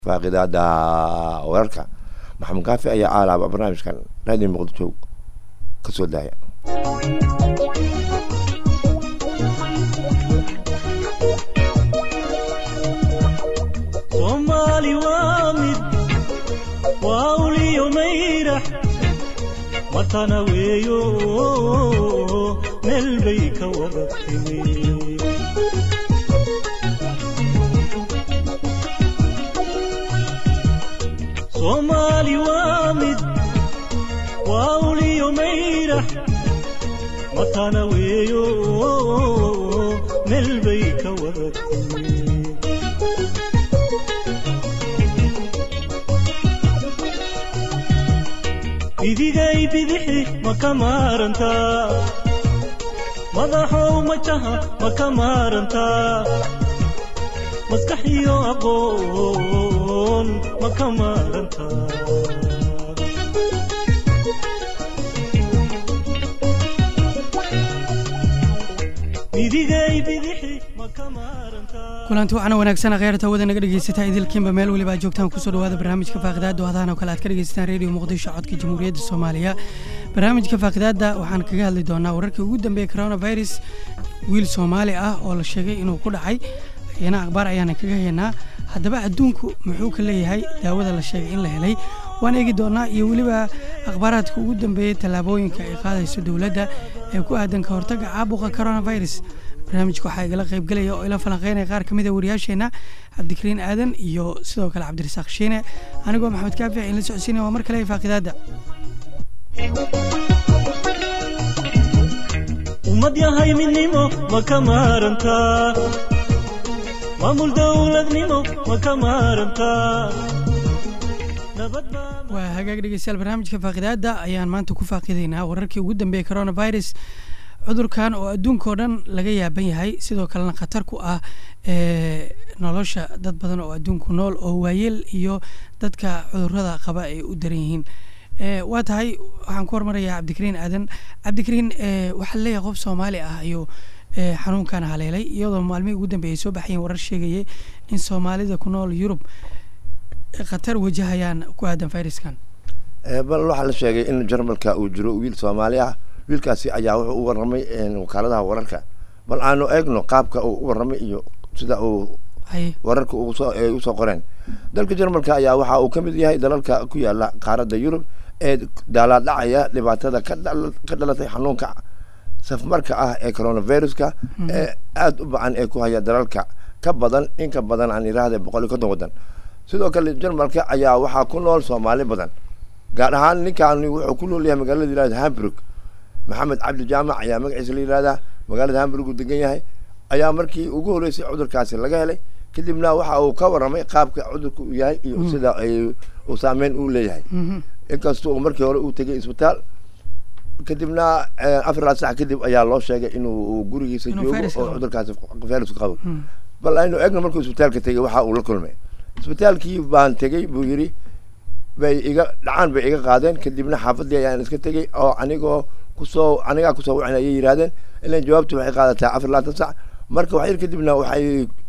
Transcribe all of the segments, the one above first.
faaqidaada wararka maxamed kaafi ayaa aalaaba barnaamijkan raadiyo muqdisho ka soo daaya soomaali waa mid waa uliyo mayrax matana weeyo meel bay ka wada timi soomaali waa mid waa uliyo mayrax matana weeyo meel bay ka wada timi idigay bidixi ma ka maarantaa madaxow majaha ma ka maarantaa maskax iyo aqoon ma ka maarantaa idigay bidixi ma ka maarantaa kulanti waxaana wanaagsan kheyrta wada naga dhegeysataa idilkiinba meel weliba aad joogtaan kusoo dhawaada barnaamijka faaqidaada hadahan oo kale aad ka dhegeysataan radio muqdisho codka jamhuuriyadda soomaaliya barnaamijka faaqidaada waxaan kaga hadli doonaa wararkii ugu dambeeyey coronavirus wiil soomaali ah oo la sheegay inuu ku dhacay iyana akhbaar ayaana kaga haynaa haddaba adduunku muxuu ka leeyahay daawada la sheegay in la helay waan eegi doonaa iyo weliba akhbaaraadka ugu dambeeyey tallaabooyinka ay qaadayso dowladda ee ku aadan ka hortagga caabuqa coronavirus barnaamijka waxaa igala qaybgelaya oo ila falanqeynaya qaar ka mid a wariyaasheenna cabdikariin aadan iyo sidoo kale cabdirasaaq shiine anigoo maxamed kaafi in la socodsiinaya waa mar kale faaqidaada ummad yahay midnimo ma ka maarantaa maamul dowladnimo ma ka maarantaa nabad baa waa hagaag dhegeystayaal barnaamijka faaqidaada ayaan maanta ku faaqidaynaa wararkii ugu dambeeyey coronavirus cudurkan oo adduunkao dhan laga yaaban yahay sidoo kalena khatar ku ah nolosha dad badan oo adduunku nool oo waayeel iyo dadka cudurada qaba ay u daran yihiin waa tahay waxaan ku hormarayaa cabdikariin aadan cabdikariin waxaa laleeyahay qof soomaali ah ayuu xanuunkan haleelay iyadoo maalmihii ugu dambeeyay soo baxayeen warar sheegayay in soomaalida ku nool yurub khatar wajahayaan ku aadan viruskan bal waxaa la sheegay in jarmalka uu jiro wiil soomaali ah wiilkaasi ayaa wuxuu u warramay wakaaladaha wararka bal aanu eegno qaabka uu u warramay iyo sida uu haye wararka usoo ay usoo qoreen dalka jarmalka ayaa waxa uu ka mid yahay dalalka ku yaala qaaradda yurub ee daalaadhacaya dhibaatada ka dhal- ka dhalatay xanuunka safmarka ah ee coronaviruska ee aada u bacan ee ku haya dalalka ka badan in ka badan aan iraahda boqol iyo konton waddan sidoo kale jarmalka ayaa waxaa ku nool soomaali badan gaar ahaan ninkaani wuxuu ku nool yahay magaalada yirahda hamburg maxamed cabdi jaamac ayaa magaciisa la yihahdaa magaalada hamburg uu degan yahay ayaa markii ugu horreysay cudurkaasi laga helay kadibna waxa uu ka warramay qaabka cudurka uu yahay iyo sida ay uu saameyn uu leeyahay inkasta uu markii hore uu tegay isbitaal kadibna afar ilaa sax kadib ayaa loo sheegay inuu uu gurigiisa Inuu joogo fayraska oo qabo. cudurkaasi fayraska qabo bal aynu eegno markuu isbitaalka tegay waxa uu la kulmay isbitaalkii baan tegey buu yidhi bay iga dhacaan bay iga qaadeen kadibna xaafadii ayaan iska tegey oo anigoo kusoo anigaa kusoo wacin ayay yidhahdeen ilan jawaabtu waxay qaadataa afar iyo labaatan sac marka wax yar kadibna waxay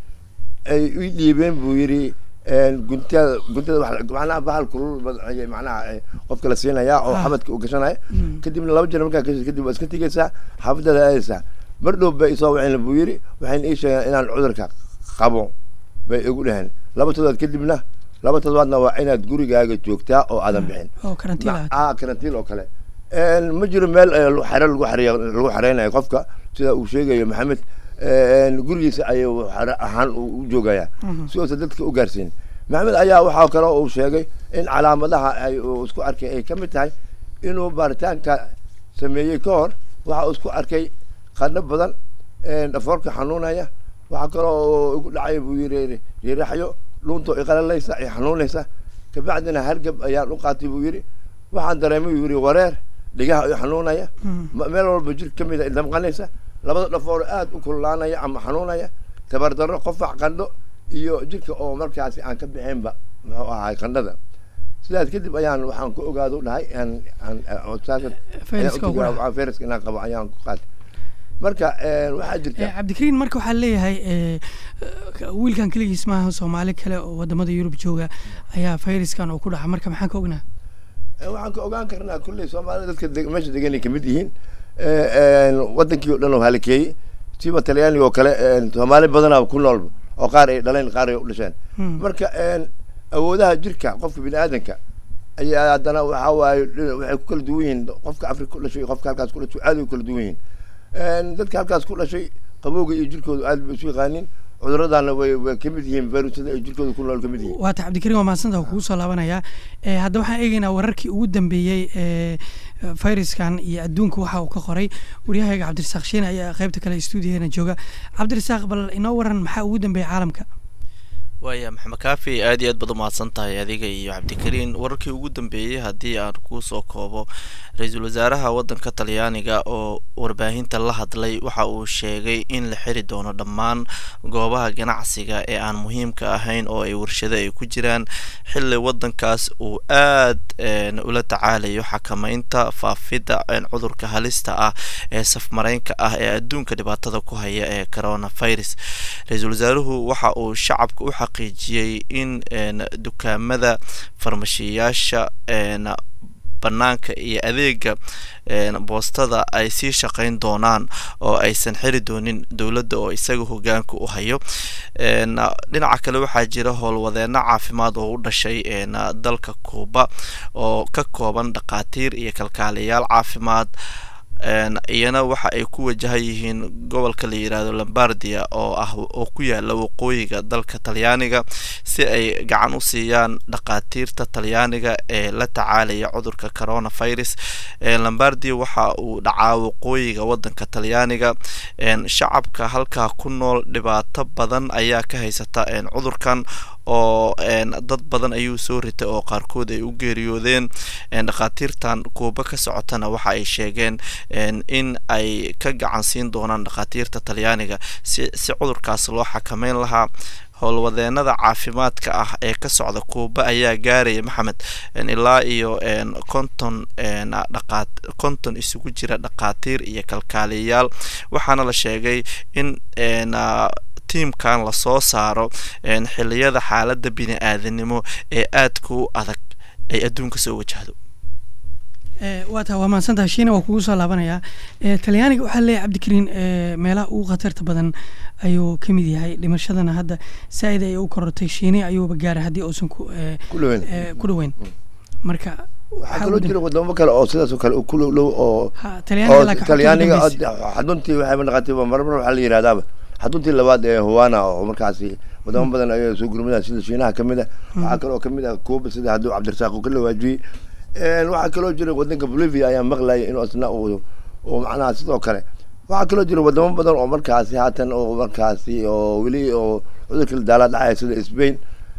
ay ii dhiibeen buu yidhi guntada guntada wax la- macnaha bahal kulul bad- ayay macnaha eh, qofka la siinayaa oo Ah. xabadka uu gashanaya kadibna laba jeer markaa gashay kadib waa iska tegeysaa xaafadaada aadaysaa mar dhow bay isoo waceen buu yidhi waxayna ii sheegeen inaan cudurka qabo bay igu dhaheen laba toddobaad kadibna laba toddobaadna waa inaad gurigaaga joogtaa oo aadan bixin oo karantiil ah ah karantiin oo kale Een, ma jiro meel eh, lu- xero lagu xareeyo lagu xareynayo qofka sida uu sheegayo maxamed een, gurigiisa ayuu xero ahaan u u joogayaa si uusan dadka u gaarsiin maxamed ayaa waxaa kale uu sheegay in calaamadaha ay uu isku arkay ay ka mid tahay inuu baaritaanka sameeyey ka hor waxa uu isku arkay qadho badan een, dhafoorka xanuunaya waxaa kaloo uu igu dhacay buu yidhi yiraxyo luunto iqalalaysa ay xanuunaysa kabacdina hargab ayaan u qaatay buu yidhi waxaan dareemay buu yidhi wareer dhigaha ay xanuunaya ma- meel walba jir ka mida damqanaysa labada dhafoor aad u kululaanaya ama xanuunaya tabardarro qofac qandho iyo jirka oo markaasi aan ka bixinba muxuu ahaay qandhada sidaas kadib ayaan waxaan ku ogaado dhahay aan aan oo saas- Fayraska ayaan u ugu tegay, dhaca. waxaa fayraska inaan qabo ayaan ku qaatay marka een, waxaa Eh, jirta cabdikariin marka waxaa leeyahay eh, eh, wiilkan keligiis maaha soomaali kale oo wadamada yurub jooga ayaa fayraskan uu ku dhaca marka maxaan ka ognaa Eh, waxaan ka ogaan karnaa kulley soomaalida dadka deg- meesha degan ay kamid yihiin Eh, een, wadankii oo dhan oo halikeeyey siba talyaaniga oo kale een, soomaali badanaa ku nool oo qaar ay dhaleen qaar ay u dhasheen Hmm. marka een, awoodaha jirka qofka bini aadanka ayaa haddana waxaa waaye dhina- waxay ku kala duwan yihiin qofka afrika ku dhashay iyo qofka halkaas ku dhashay aad ay u kala duwan yihiin Een, dadka halkaas ku dhashay qabowga iyo jirkooda aad bay isu yaqaanin cuduradaana way way kamid yihiin virusyada ay jirkooda ku nool kamid yihiin waata cabdikariin waa mahadsanta kugu soo laabanayaa Eh, hadda waxaan eegeynaa wararkii ugu dambeeyey ee fayraskan iyo adduunka waxa uu ka qoray waryahayga cabdirasaaq shiine ayaa qaybta kale stuudiyaheena jooga cabdirasaaq bal inoo waran maxaa ugu dambeeyey caalamka waaya maxamed kaafi aad iyo aad baad umahadsan tahay adiga iyo cabdikariin wararkii ugu dambeeyey haddii aan kuu soo koobo ra-iisul wasaaraha waddanka talyaaniga oo warbaahinta la hadlay waxa uu sheegay in la xiri doono dhammaan goobaha ganacsiga ee aan muhiimka ahayn oo ay warshado ay ku jiraan xilli waddankaas uu aad een, ula tacaalayo xakameynta faafidda een, cudurka halista ah ee safmareynka ah ee adduunka dhibaatada ku haya ee coronavirus ra-iisul wasaaruhu waxa uu shacabka u xaqiijiyey in een, dukaamada farmashiyaasha een, banaanka iyo adeega een, boostada ay sii shaqeyn doonaan oo aysan xiri doonin dowladda oo isaga hogaanka u hayo een, dhinaca kale waxaa jira howlwadeeno caafimaad oo u dhashay een, dalka kuuba oo ka kooban dhakhaatiir iyo kalkaaliyayaal caafimaad een, iyana waxa ay ku wajahan yihiin gobolka la yiraahdo lombardia oo ah oo ku yaala waqooyiga dalka talyaaniga si ay gacan u siiyaan dhakhaatiirta talyaaniga ee la tacaalaya cudurka coronavirus Ee, lombardia waxa uu dhacaa waqooyiga wadanka talyaaniga een, shacabka halkaa ku nool dhibaato badan ayaa ka haysata een, cudurkan oo een, dad badan ayuu soo ritay oo qaarkood ay u geeriyoodeen een, dhakhaatiirtan kuuba ka socotana waxa ay sheegeen een, in ay ka gacan siin doonaan dhakhaatiirta talyaaniga si si cudurkaas loo xakameyn lahaa howlwadeenada caafimaadka ah ee ka socda kuuba ayaa gaaraya maxamed een, ilaa iyo een, konton een, dhaqaat konton isugu jira dhakhaatiir iyo kalkaaliyayaal waxaana la sheegay in een, ah, tiimkan lasoo saaro een, xiliyada xaalada bini-aadanimo ee aadka u adag ay adduunka soo wajahdo Eh, waa taa waa mahadsantaha shiine waa kugu soo laabanayaa Eh, talyaaniga waxaa leeyahay cabdikariin eh, meelaha ugu khatarta badan ayuu ka mid yahay dhimashadana hadda saa-id ay u korortay shiine ayuuba gaaray haddii uusan ku eh, ku dhaweyn eh, ku dhaweyn marka waxaa waxaa kaloo ugu jira dam- wadamo kale oo sidaas oo kale u ku dhow dhow oo ha talyaaniga oo laakiin xogta ugu talyaaniga dambeysay. xaduntii waxayba naqatay marmar waxaa la yihahdaaba xaduntii labaad ee huwana oo markaasi wadamo badan ayaa soo gurmada sida shiinaha kamid ah waxaa kaloo kamid ah kuuba sida hadduu cabdirasaaq uu ka lawaajiyey Een, waxaa kaloo jira wadanka bolivia ayaa maqlaya inuu isna uu uu macnaha sidoo kale waxaa kaloo jira wadamo badan oo markaasi haatan oo markaasi oo weli oo cudurka la daala dhacaya sida spain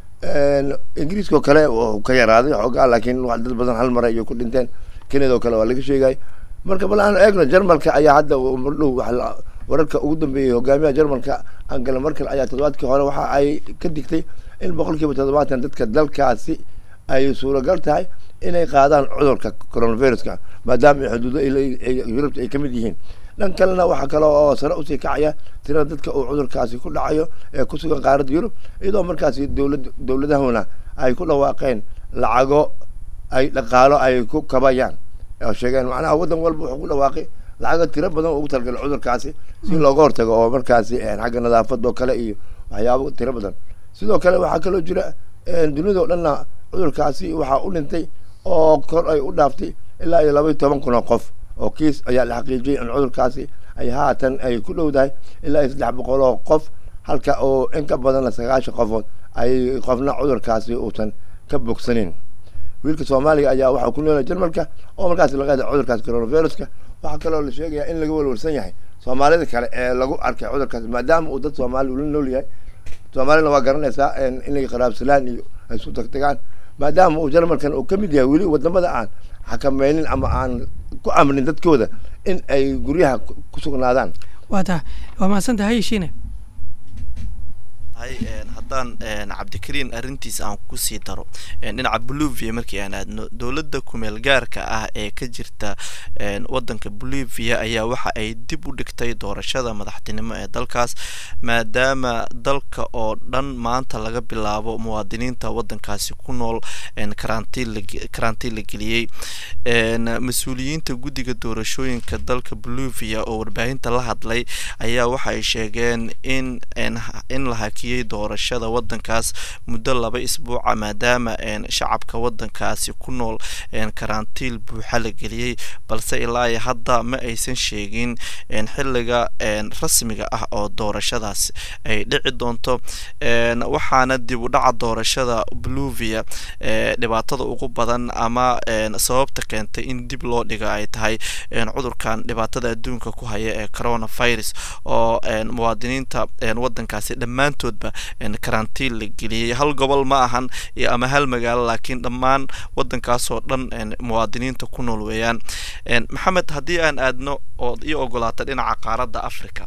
Een, ingiriiska oo kale wuu ka yaraaday xoogaa laakiin wax dad badan hal mar ayay ku dhinteen kenada oo kale waa laga sheegay marka bal aan eegno jarmalka ayaa hadda uu mar dhow wax la- wararka ugu dambeeyey hogaamiyaha jarmalka angela merkel ayaa toddobaadkii hore waxa ay ka digtay in boqol kiiba toddobaatan dadka dalkaasi ay suuragal tahay inay qaadaan cudurka coronaviruska maadaama ay xuduudo ay le- ay- yurubta ay kamid yihiin dhan kalena waxaa kale oo sare usii kacaya tirada dadka uu cudurkaasi ku dhacayo ee ku sugan qaaradda yurub iyadoo markaasi dowlad dowladahuna ay ku dhawaaqeen lacago ay dhaqaalo ay ku kabayaan oo sheegeen macnaha waddan walba wuxuu ku dhawaaqay lacago tiro badan oo ugu talagalay cudurkaasi si looga hortago oo markaasi een, xagga nadaafad oo kale iyo waxyaabo tiro badan sidoo kale waxaa kaloo jira een, dunida oo dhanna cudurkaasi waxaa u dhintay oo kor ay u dhaaftay ilaa iyo laba iyo toban kun oo qof oo kiis ayaa la xaqiijiyey in cudurkaasi ay haatan ay ku dhowdahay ilaa iyo saddex boqol oo qof halka oo in ka badanna sagaashan qofood ay qofna cudurkaasi uusan ka bogsanin wiilka soomaaliga ayaa waxaa ku noolay jarmalka oo markaasi laga helay cudurkaas coronaviruska waxaa kaloo la sheegayaa in laga walwalsan yahay soomaalida kale ee lagu arkay cudurkaasi maadaama uu dad soomaali ula nool yahay soomaalina waa garanaysaa in inay qaraabsalaan iyo ay isu tagtagaan maadaama uu jarmalkan uu ka mid yahay weli wadamada aan xakameynin ama aan ku amrin dadkooda in ay guryaha ku- ku sugnaadaan waa taa waa mahadsantahay shiine hay een, haddaan cabdikariin arrintiisa aan kusii daro dhinaca bolivia markii aan aadno dowladda kumeel gaarka ah ee ka jirta wadanka bolivia ayaa waxa ay dib u dhigtay doorashada madaxtinimo ee dalkaas maadaama dalka oo dhan maanta laga bilaabo muwaadiniinta wadankaasi ku nool karantiin la geliyey mas-uuliyiinta guddiga doorashooyinka dalka bolivia oo warbaahinta la hadlay ayaa waxa ay sheegeen in in la hakiyey doorashada wadankaas muddo laba isbuuca maadaama shacabka wadankaasi ku nool karantiil buuxa la geliyey balse ilaa iyo hadda ma aysan sheegin xiliga rasmiga ah oo doorashadaas ay dhici doonto waxaana dib u dhaca doorashada bolivia dhibaatada ugu badan ama sababta keentay in dib loo dhiga ay tahay cudurkan dhibaatada adduunka ku haya ee coronavirus oo muwaadiniinta wadankaasi dhammaantoodba karantiin la geliyey hal gobol ma ahan ama hal magaalo laakiin dhammaan wadankaasoo dhan muwaadiniinta ku nool weeyaan maxamed haddii aan aadno oo io ogolaata dhinaca qaaradda africa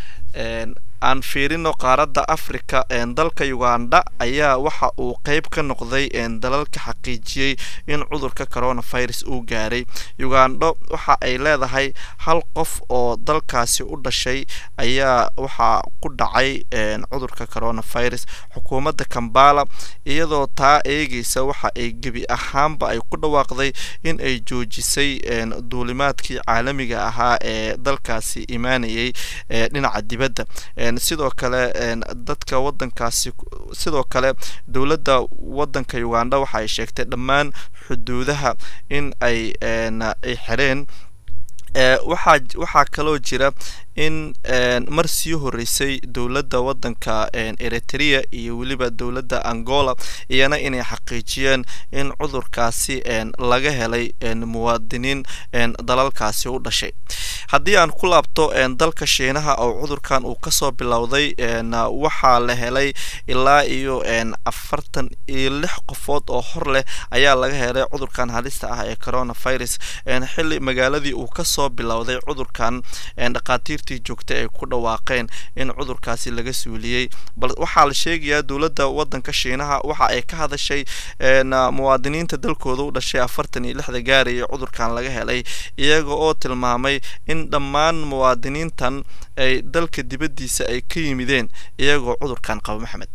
aan fiirino qaaradda africa dalka uganda ayaa waxa uu qeyb ka noqday dalalka xaqiijiyey in cudurka coronavirus uu gaaray ugando waxa ay leedahay hal qof oo dalkaasi u dhashay ayaa waxaa ku dhacay cudurka coronavirus xukuumadda kambala iyadoo taa eegeysa waxa ay gebi ahaanba ay ku dhawaaqday in ay joojisay duulimaadkii caalamiga ahaa ee dalkaasi imaanayay dhinaca dibadda sidoo kale dadka wadankaasi sidoo kale dowladda wadanka uganda waxa ay sheegtay dhammaan xuduudaha in ay ay xireen waxaa waxaa kaloo jira in mar sii horeysay dowladda wadanka eritrea iyo weliba dowladda angola iyana inay xaqiijiyeen in cudurkaasi laga helay muwaadiniin dalalkaasi u dhashay haddii aan ku laabto dalka shiinaha oo cudurkan uu kasoo bilowday waxaa la helay ilaa iyo afartan iyo lix qofood oo hor leh ayaa laga helay cudurkan halista ah ee coronavirus xili magaaladii uu kasoo bilowday cudurkan dhaqaatiirtii joogta ay ku dhawaaqeen in cudurkaasi laga suuliyey bal waxaa la sheegayaa dowladda wadanka shiinaha waxa ay ka hadashay muwaadiniinta dalkooda u dhashay afartan iyo lixda gaaraya cudurkan laga helay iyaga oo tilmaamay in dhammaan muwaadiniintan ay dalka dibaddiisa ay ka yimideen iyagoo cudurkan qaba maxamed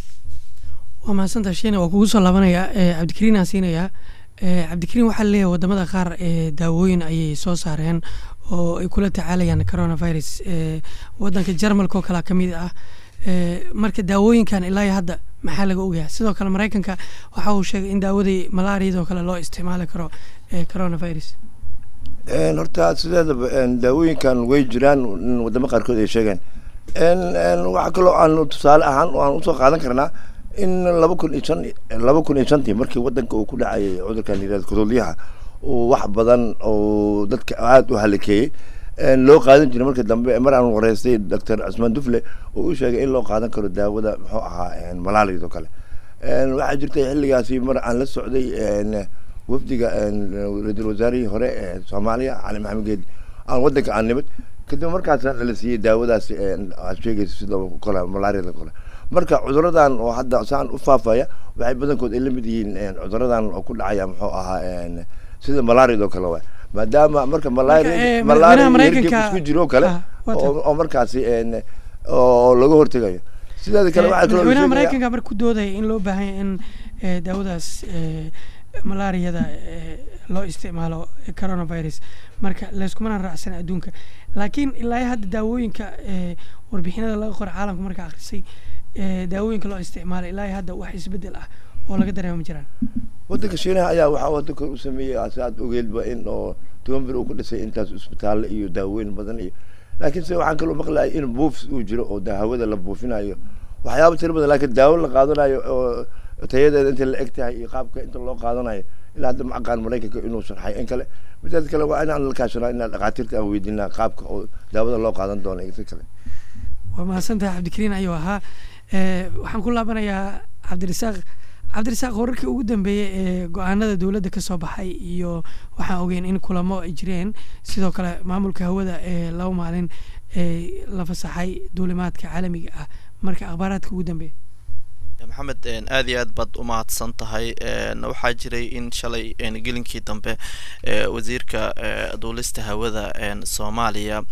waa mahadsantaa shiina waa kugu soo laabanayaa cabdikariin aan siinayaa cabdikariin waxaa laleeyahay wadamada qaar daawooyin ayay soo saareen oo ay kula tacaalayaan coronavirus wadanka jarmalka oo kalea ka mid ah marka daawooyinkan ilaa iyo hadda maxaa laga ogayaa sidoo kale maraykanka waxa uu sheegay in daawadii malaariyadoo kale loo isticmaali karo coronavirus horta sideedaba daawooyinkan way jiraan wadamo qaarkood ay sheegeen waxaa kaloo aan tusaale ahaan aan usoo qaadan karnaa in laba kun iyo shan laba kun iyo shantii markii wadanka uu ku dhacayay cudurkan yirahda kodoolyaha uu wax badan oo dadka aada u halikeeyey loo qaadan jiray marka dambe mar aan wareystay doctor cusmaan dufle oo u sheegay in loo qaadan karo daawada muxuu ahaa malaariyad oo kale waxaa jirtay xilligaasi mar aan la socday wafdiga ra-iisul wasaarihii hore ee soomaaliya cali maxamed geedi aan wadanka aan nimid kadib markaasna la siiyey daawadaasi aad sheegaysa sida kole malaariyada kale marka cuduradan oo hadda saan u faafaya waxay badankood ay la mid yihiin cuduradan oo ku dhacaya muxuu ahaa sida malaariyad oo kale waay maadaama marka malaria malaria isku jiro kale oo markaasi oo laga hortegayo sideeda kale waxaa kaloo madaxweynaha maraykanka marka ku doodaya in loo baahanya in daawadaas malaariyada loo isticmaalo coronavirus marka layskumana raacsan adduunka laakiin ilaa hadda daawooyinka warbixinada laga qora caalamka marka akrisay daawooyinka loo isticmaalay ilaa hadda wax isbedel ah oo laga dareema ma jiraan wadanka shiinaha ayaa waxaa wadanka u sameeyey si aad ogeedba in oo toban bir uu ku dhisay intaas isbitaalle iyo daawooyin badan iyo laakiin se waxaan kaloo maqlayay in buufs uu jiro oo hawada la buufinayo waxyaaba tiro badan laakiin daawo la qaadanayo oo tayadeeda inta la eg tahay iyo qaabka inta loo qaadanayo ilaa hadda ma aqaan maraykanka inuu sharxay in kale midaas kale waa inaan la kaashanaa inaan dhakhaatiirta aan weydiinaa qaabka oo daawada loo qaadan doono iyo si kale waa mahadsantahay cabdikariin ayuu ahaa waxaan ku laabanayaa cabdirasaaq cabdirasaaq wararkii ugu dambeeyey ee go-aanada dowladda ka soo baxay iyo waxaan ogeyn in kulamo ay jireen sidoo kale maamulka hawada ee laba maalin ee la fasaxay duulimaadka caalamiga ah marka akhbaaraadka ugu dambeeya maxamed aad iyo aad baad u mahadsan tahay waxaa jiray in shalay gelinkii dambe wasiirka duulista hawada soomaaliya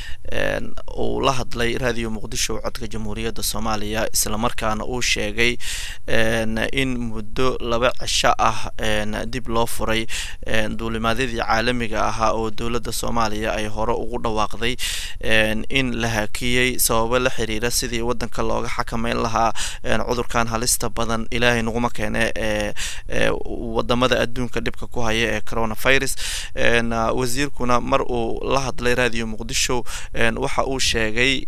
uu la hadlay raadiyo muqdisho codka jamhuuriyadda soomaaliya islamarkaana uu sheegay in muddo laba cisho ah dib loo furay duulimaadyadii caalamiga ahaa oo dowladda soomaaliya ay hore ugu dhawaaqday in la hakiyey sababo la xiriira sidii wadanka looga xakameyn lahaa cudurkan halista badan ilaahay naguma keene wadamada adduunka dhibka ku haya ee coronavirus wasiirkuna mar uu la hadlay raadiyo muqdisho waxa uu sheegay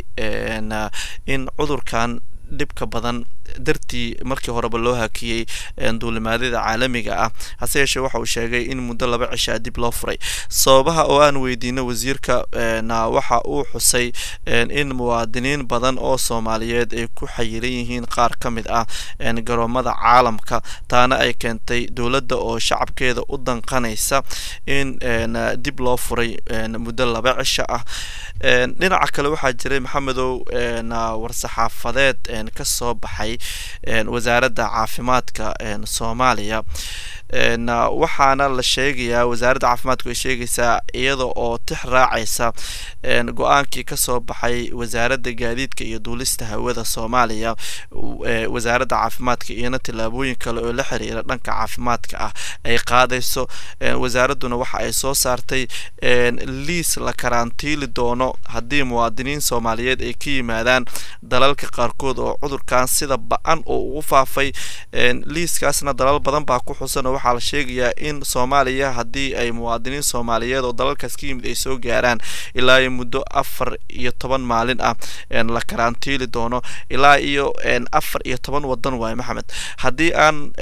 in cudurkan dhibka badan dartii markii horeba loo hakiyey duulimaadyada caalamiga ah hase yeeshee waxa uu sheegay in muddo laba cishaa dib loo furay sababaha oo aan weydiino wasiirka waxa uu xusay in muwaadiniin badan oo soomaaliyeed ay ku xayiran yihiin qaar ka mid ah garoomada caalamka taana ay keentay dowladda oo shacabkeeda u danqanaysa in dib loo furay muddo laba cisho ah dhinaca kale waxaa jiray maxamedow war-saxaafadeed ka soo baxay wasaaradda caafimaadka soomaaliya waxaana la sheegayaa wasaaradda caafimaadku ay sheegaysaa iyada oo tix raacaysa go-aankii kasoo baxay wasaaradda gaadiidka iyo duulista hawada soomaaliya wasaaradda caafimaadka iyona tillaabooyin kale oo la xiriira dhanka caafimaadka ah ay qaadayso wasaaradduna waxa ay soo saartay liis la karantiili doono haddii muwaadiniin soomaaliyeed ay ka yimaadaan dalalka qaarkood oo cudurkan sida ba-an oo ugu faafay liiskaasna dalal badan baa ku xusan oo waxaa la sheegayaa in soomaaliya haddii ay muwaadiniin soomaaliyeed oo dalalkaas ka yimid ay soo gaaraan ilaa iyo muddo afar iyo toban maalin ah la karantiili doono ilaa iyo afar iyo toban wadan waaye maxamed haddii aan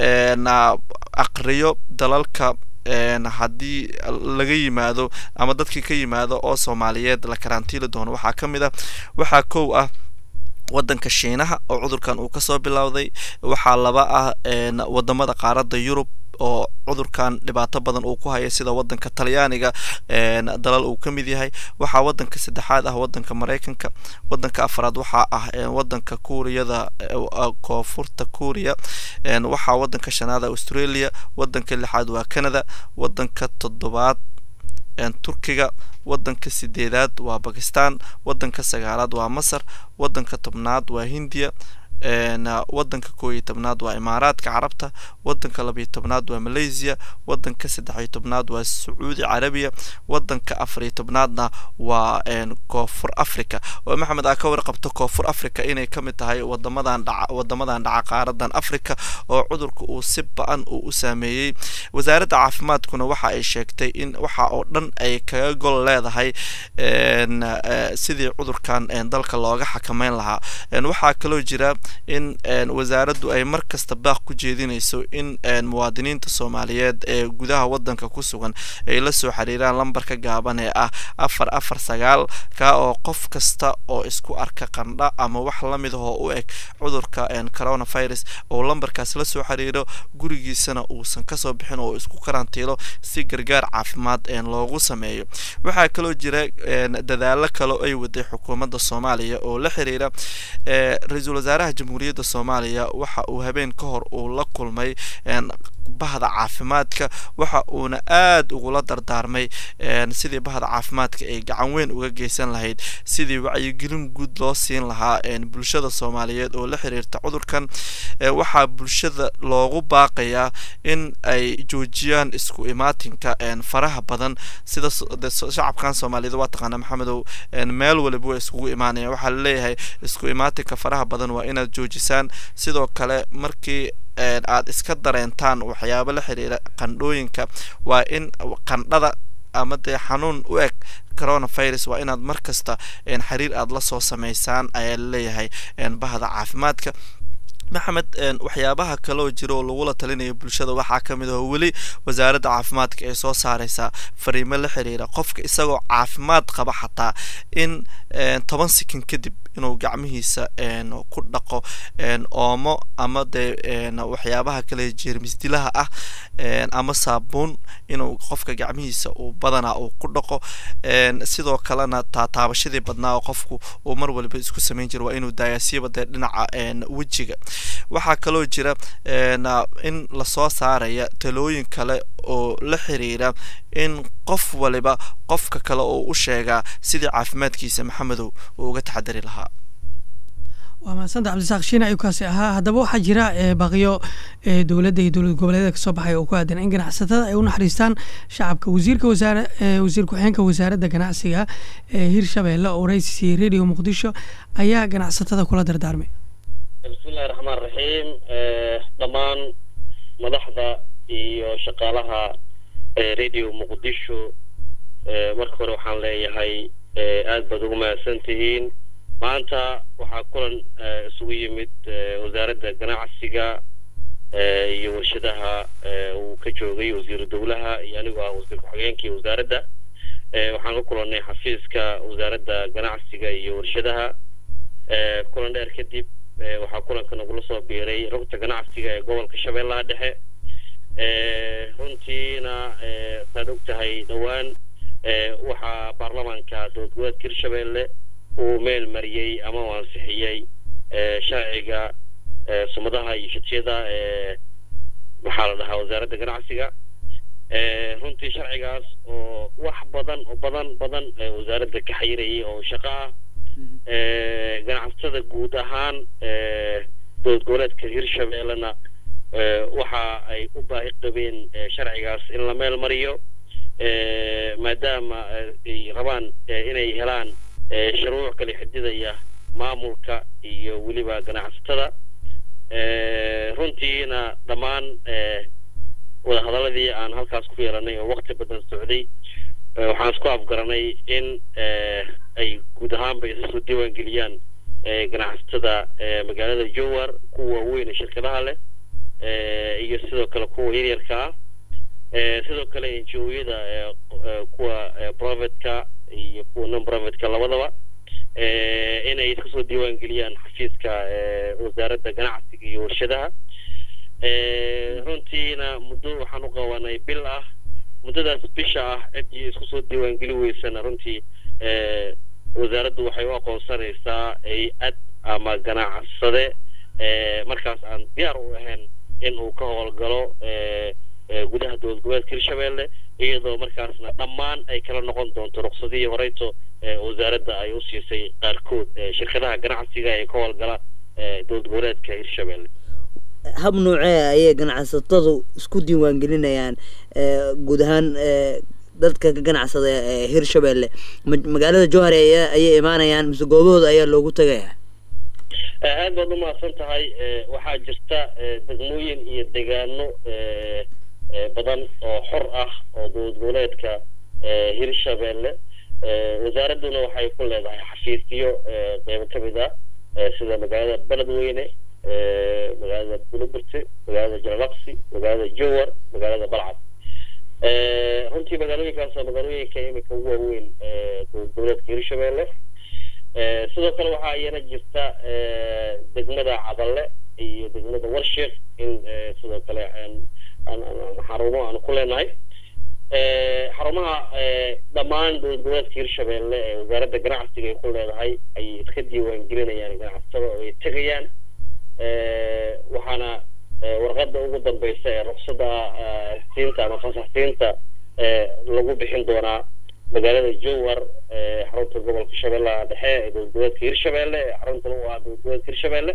aqriyo dalalka haddii laga yimaado ama dadkii ka yimaado oo soomaaliyeed la karantiili doono waxaa ka mid ah waxaa kow ah wadanka shiinaha oo cudurkan uu kasoo bilowday waxaa laba ah wadamada qaaradda yurub oo cudurkan dhibaato badan uu ku haya sida wadanka talyaaniga dalal uu ka mid yahay waxaa wadanka saddexaad ah wadanka maraykanka wadanka afraad waxaa ah wadanka kuuriyada koonfurta kuuriya waxaa wadanka shanaad australia wadanka lixaad waa canada wadanka toddobaad turkiga wadanka sideedaad waa bakistan wadanka sagaalaad waa masar wadanka tobnaad waa hindiya wadanka koo iyo tobnaad waa imaaraadka carabta wadanka labiyo tobnaad waa malaysia wadanka saddexiyo tobnaad waa sacuudi carabiya wadanka afariyo tobnaadna waa koonfur africa oo maxamed aa ka warqabto koonfur africa inay ka mid tahay wadamadan dhaca wadamadan dhaca qaaradan africa oo cudurka uu si ba-an uu u saameeyey wasaaradda caafimaadkuna waxa ay sheegtay in waxa oo dhan ay kaga gol leedahay sidii cudurkan dalka looga xakameyn lahaa waxaa kaloo jira in wasaaraddu ay mar kasta baaq ku jeedinayso in muwaadiniinta soomaaliyeed ee gudaha wadanka ku sugan ay la soo xiriiraan lambarka gaaban ee ah afar afar sagaal ka oo qof kasta oo isku arka qandha ama wax la mid ahoo u eg cudurka coronavirus oo lambarkaas la soo xiriiro gurigiisana uusan kasoo bixin oo isku karantiilo si gargaar caafimaad loogu sameeyo waxaa kaloo jira dadaalo kale ay waday xukuumadda soomaaliya oo la xiriira ra-iisul wasaaraha jamhuuriyadda soomaaliya waxa uu habeen ka hor uu la kulmay bahda caafimaadka waxa uuna aada ugula dardaarmay sidii bahda caafimaadka ay gacan weyn uga geysan lahayd sidii wacyigelin guud loo siin lahaa bulshada soomaaliyeed oo la xiriirta cudurkan waxaa bulshada loogu baaqayaa in ay joojiyaan isku imaatinka faraha badan sida shacabkan soomaaliyeed waa taqaana maxamedow meel waliba waa iskugu imaanaya waxaa laleeyahay isku imaatinka faraha badan waa inaad joojisaan sidoo kale markii aad iska dareentaan waxyaabo la xiriira qandhooyinka waa in qandhada ama dee xanuun u eg coronavirus waa inaad mar kasta xiriir aada la soo sameysaan ayaa laleeyahay bahda caafimaadka maxamed waxyaabaha kaleoo jira oo lagula talinayo bulshada waxaa ka mid aho weli wasaaradda caafimaadka ay soo saareysaa fariimo la xiriira qofka isagoo caafimaad qaba xataa in toban sikin kadib inuu gacmihiisa ku dhaqo oomo ama dee waxyaabaha kale jeermisdilaha ah ama saabuun inuu qofka gacmihiisa uu badanaa uu ku dhaqo sidoo kalena taataabashadii badnaa oo qofku uu mar waliba isku samayn jira waa inuu daayasiiba dee dhinaca wejiga waxaa kaloo jira in lasoo saaraya talooyin kale oo la xiriira in qof waliba qofka kale oo u sheegaa sidii caafimaadkiisa maxamedow uu uga taxadari lahaa waa mahadsanta cabdisaaq shiina ayuu kaasi ahaa haddaba waxaa jira baaqiyo dowladda iyo dowlad goboleedyada kasoo baxay oo ku aadan in ganacsatada ay u naxariistaan shacabka wasiirka wasaare wasiir ku-xigeenka wasaaradda ganacsiga ee hirshabeelle oo raysisiyey radio muqdisho ayaa ganacsatada kula dardaarmay bismillahi raxmaan raxiim dhammaan madaxda iyo shaqaalaha radio muqdisho marka hore waxaan leeyahay aad baad ugu mahadsan tihiin maanta waxaa kulan isugu yimid wasaaradda ganacsiga iyo warshadaha uu ka joogay wasiiru dowlaha iyo anigoo ah wasiir ku-xigeenkii wasaaradda waxaan ka kulannay xafiiska wasaaradda ganacsiga iyo warshadaha kulan dheer kadib waxaa kulanka nagula soo biiray rugta ganacsiga ee gobolka shabeellaha dhexe runtiina saad og tahay dhowaan waxaa baarlamaanka dowlad goboleedka hirshabeelle uu meel mariyey ama uu ansixiyey sharciga sumadaha iyo shatiyada maxaa la dhahaa wasaaradda ganacsiga runtii sharcigaas oo wax badan oo badan badan wasaaradda ka xayirayay oo shaqo ah ganacsatada guud ahaan dowlad goboleedka hirshabeellena waxa ay u baahi qabeen sharcigaas in la meel mariyo maadaama ay rabaan inay helaan shuruuc kala xididaya maamulka iyo weliba ganacsatada runtiina dhammaan wadahadaladii aan halkaas ku yeelanay oo wakti badan socday waxaan isku afgaranay in ay guud ahaanba isa soo diiwaan geliyaan ganacsatada magaalada jowar kuwa waaweyn ee shirkadaha leh iyo sidoo kale kuwa yaryarka ah sidoo kale ngo-yada kuwa privateka iyo kuwa non privateka labadaba inay iska soo diiwaan geliyaan xafiiska wasaaradda ganacsiga iyo warshadaha runtiina muddo waxaan u qabanay bil ah muddadaas bisha ah ciddii isku soo diiwaan geli weysana runtii wasaaraddu waxay u aqoonsanaysaa hay-ad ama ganacsade markaas aan diyaar u ahayn in uu ka howlgalo gudaha dowlad goboleedka hirshabeelle iyadoo markaasna dhammaan ay kala noqon doonto ruqsadihii horeyto wasaaradda ay u siisay qaarkood shirkadaha ganacsiga ee ka howlgala dowlad goboleedka hirshabeelle hab noocee ayay ganacsatadu isku diiwaan gelinayaan guud ahaan dadka ka ganacsada ee hirshabeelle magaalada jowhar ayay imaanayaan mise goobahooda ayaa loogu tagayaa aad baad umahadsan tahay waxaa jirta degmooyin iyo degaano badan oo xor ah oo dowlad goboleedka hirshabeelle wasaaradduna waxay ku leedahay xafiisyo qeybo ka mid ah sida magaalada beledweyne magaalada buloburte magaalada jalalaqsi magaalada jowar magaalada balcad runtii magaalooyinkaas waa magaalooyinka imika ugu waaweyn dowlad goboleedka hirshabeelle sidoo kale waxaa iyana jirta degmada cadalle iyo degmada warsheek in sidoo kale xarumo aanu ku leenahay xarumaha dhammaan dowlad goboleedka hirshabeelle ee wasaaradda ganacsiga ay ku leedahay ayay iska diiwaan gelinayaan ganacsatada oo ay tegayaan waxaana warqadda ugu dambeysa ee ruqsadda siinta ama fasax siinta lagu bixin doonaa magaalada jowhar xarunta gobolka shabeellaha dhexe ee dowlad goboleedka hirshabeelle ee xaruntana u ah dowlad goboleedka hirshabeelle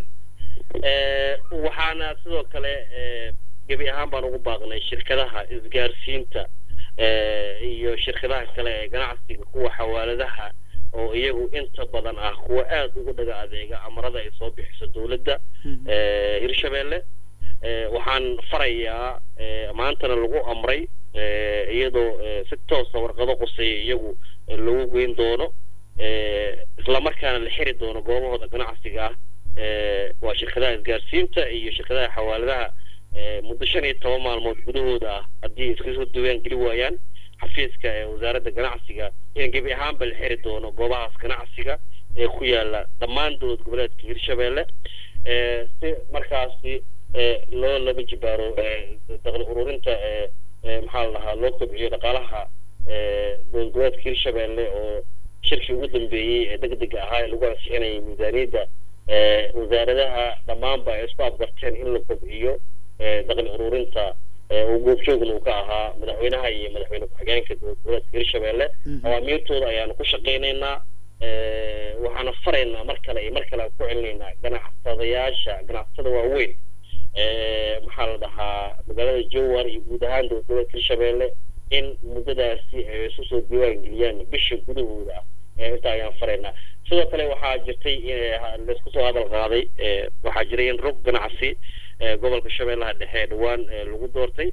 waxaana sidoo kale gebi ahaan baan ugu baaqnay shirkadaha isgaarsiinta iyo shirkadaha kale ee ganacsiga kuwa xawaaladaha oo iyagu inta badan ah kuwa aad ugu dhaga adeega amarada ay soo bixiso dowladda hirshabeelle waxaan farayaa maantana lagu amray iyadoo si toosa warqado quseeya iyagu lagu geyn doono islamarkaana la xiri doono goobahooda ganacsiga ah waa shirkadaha isgaarsiinta iyo shirkadaha xawaaladaha muddo shan iyo toban maalmood gudahooda ah haddii iska soo diiwaan geli waayaan xafiiska ee wasaaradda ganacsiga in gebi ahaanba la xiri doono goobahaas ganacsiga ee ku yaala dhammaan dowlad goboleedka hirshabeelle ee si markaasi ee loo laba jibaaro ee daqli ururinta ee ee maxaa la dhahaa loo kobciyo dhaqaalaha ee dowlad goboleedka hirshabeelle oo shirkii ugu dambeeyey ee degdega ahaa ee lagu ansixinayay miisaaniyadda ee wasaaradaha dhammaanba ay isku afgarteen in la kobciyo ee daqli ururinta ee uu goobjoogna uu ka ahaa madaxweynaha iyo madaxweyne ku-xigeenka dowlad goboleedka hirshabeelle awaamiirtooda ayaanu ku shaqaynaynaa ee waxaana faraynaa mar kale iyo mar kale aan ku celinaynaa ganacsadayaasha ganacsatada waaweyn ee maxaa la dhahaa magaalada jowar iyo guud ahaan dowlad goboleedka hirshabeelle in muddadaasi ay isu soo diiwaan geliyaan bisha gudahooda ah ee inta ayaan faraynaa sidoo kale waxaa jirtay in laisku soo hadal qaaday ee waxaa jiray in rog ganacsi ee gobolka shabeellaha dhexe ee dhowaan ee lagu doortay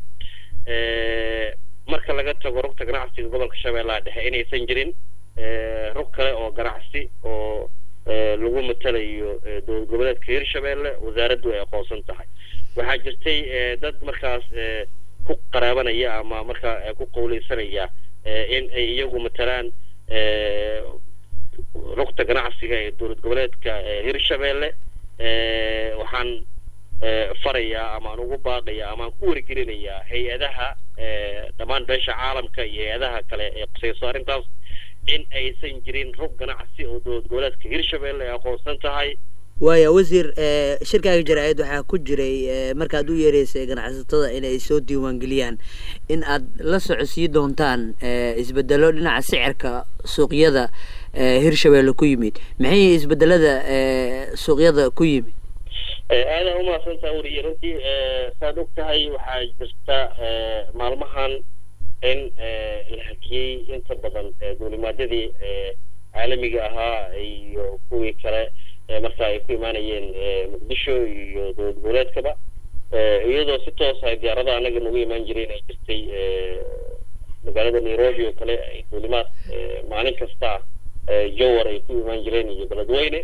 ee marka laga tago rogta ganacsiga gobolka shabeellaha dhexe inaysan jirin ee rog kale oo ganacsi oo ee lagu matalayo ee dowlad goboleedka hirshabeelle wasaaraddu ay aqoonsan tahay waxaa jirtay ee dad markaas ee ku qaraabanaya ama markaa ee ku qowleysanaya ee in ay iyagu matalaan ee rugta ganacsiga ee dowlad goboleedka ee hirshabeelle ee waxaan ee farayaa ama aan ugu baaqayaa ama aan ku wargelinayaa hay-adaha ee dhammaan beesha caalamka iyo hay-adaha kale ee qusayso arrintaas in aysan jirin rug ganacsi oo dowlad goboleedka hirshabeelle ay aqoonsan tahay waaya wasiir ee shirkaaga jaraa'id waxaa ku jiray ee markaad u yeereysay ganacsatada inay soo diiwaangeliyaan in aad la socodsii doontaan ee isbedelo dhinaca sicirka suuqyada ee hirshabeelle ku yimid maxay isbedelada ee suuqyada ku yimid aadaan umahadsantaa weriye runtii saad og tahay waxaa jirta maalmahan in la hakiyey inta badan duulimaadyadii caalamiga ahaa iyo kuwii kale marka ay ku imaanayeen muqdisho iyo dowlad goboleedkaba iyadoo si toos ay diyaarada anaga nagu imaan jireen ay jirtay magaalada nairobi oo kale ay duulimaad maalin kasta jowar ay ku imaan jireen iyo beledweyne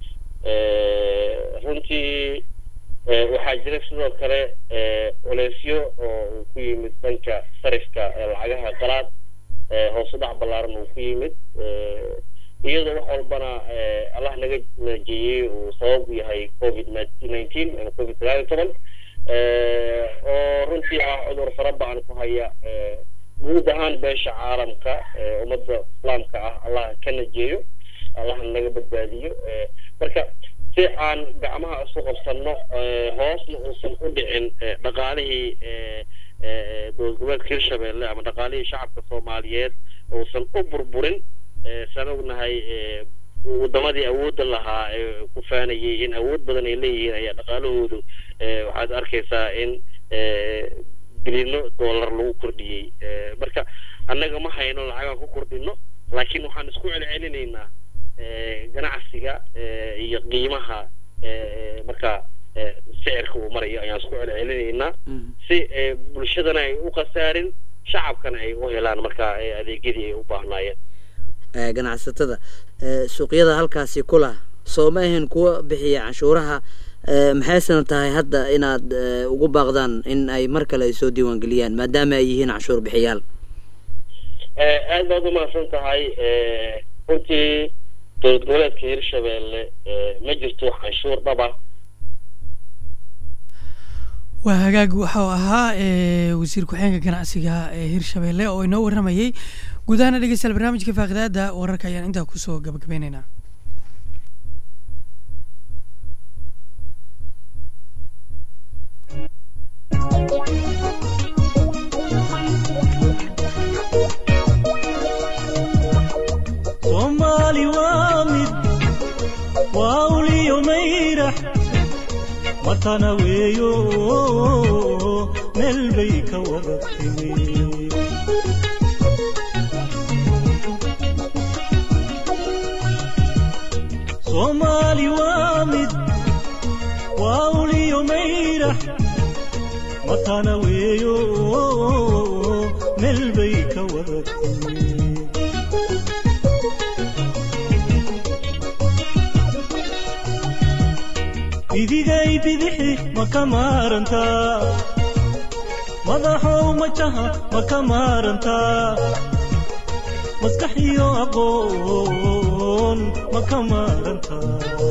runtii waxaa jira sidoo kale culeysyo oo uu ku yimid dhanka sarifka lacagaha qalaad hoos u dhac ballaaran uu ku yimid iyadoo wax walbana allah naga najeeyey uu sabab u yahay covid nineteen ama covid sagaal iyo toban oo runtii ah cudur fara badan ku haya guud ahaan beesha caalamka ummadda islaamka ah allah ka najeeyo allah naga badbaadiyo marka si aan gacmaha isu qabsanno hoosna uusan u dhicin dhaqaalihii dowlad goboleedka hirshabeelle ama dhaqaalihii shacabka soomaaliyeed uusan u burburin saan ognahay wadamadii awoodda lahaa ee ku faanayay in awood badan ay leeyihiin ayaa dhaqaalahoodu waxaad arkaysaa in bilino dollar lagu kordhiyey marka annaga ma hayno lacagaan ku kordhino laakiin waxaan isku celcelinaynaa ganacsiga iyo qiimaha marka sicirka uu marayo ayaan isku celcelinaynaa si bulshadana ay u khasaarin shacabkana ay u helaan marka adeegyadii ay u baahnaayeen ganacsatada suuqyada halkaasi kula soo ma ahayn kuwa bixiya canshuuraha maxaysana tahay hadda inaad ugu baaqdaan in ay mar kale ay soo diiwaangeliyaan maadaama ay yihiin canshuur bixiyaal aad baad umahadsan tahay runtii dowlad goboleedka hirshabeelle ma jirto wax canshuur dhaba waa hagaag waxau ahaa wasiir ku-xeenka ganacsiga ee hirshabeelle oo inoo warramayey guud ahaana dhegeystayaal barnaamijka faaqidaada wararka ayaan intaa kusoo gabagabeyneynaa soomaali waa mid waa uliyo mayrax watana weeyo meel bay ka wada timi soomaali waa mid waa uliyo mayrax watana weeyo meel bay ka wada timi bidigay bidixi ma ka maarantaa madaxow majaha ma ka maarantaa maskax iyo aqoon habboon ma ka maarantaa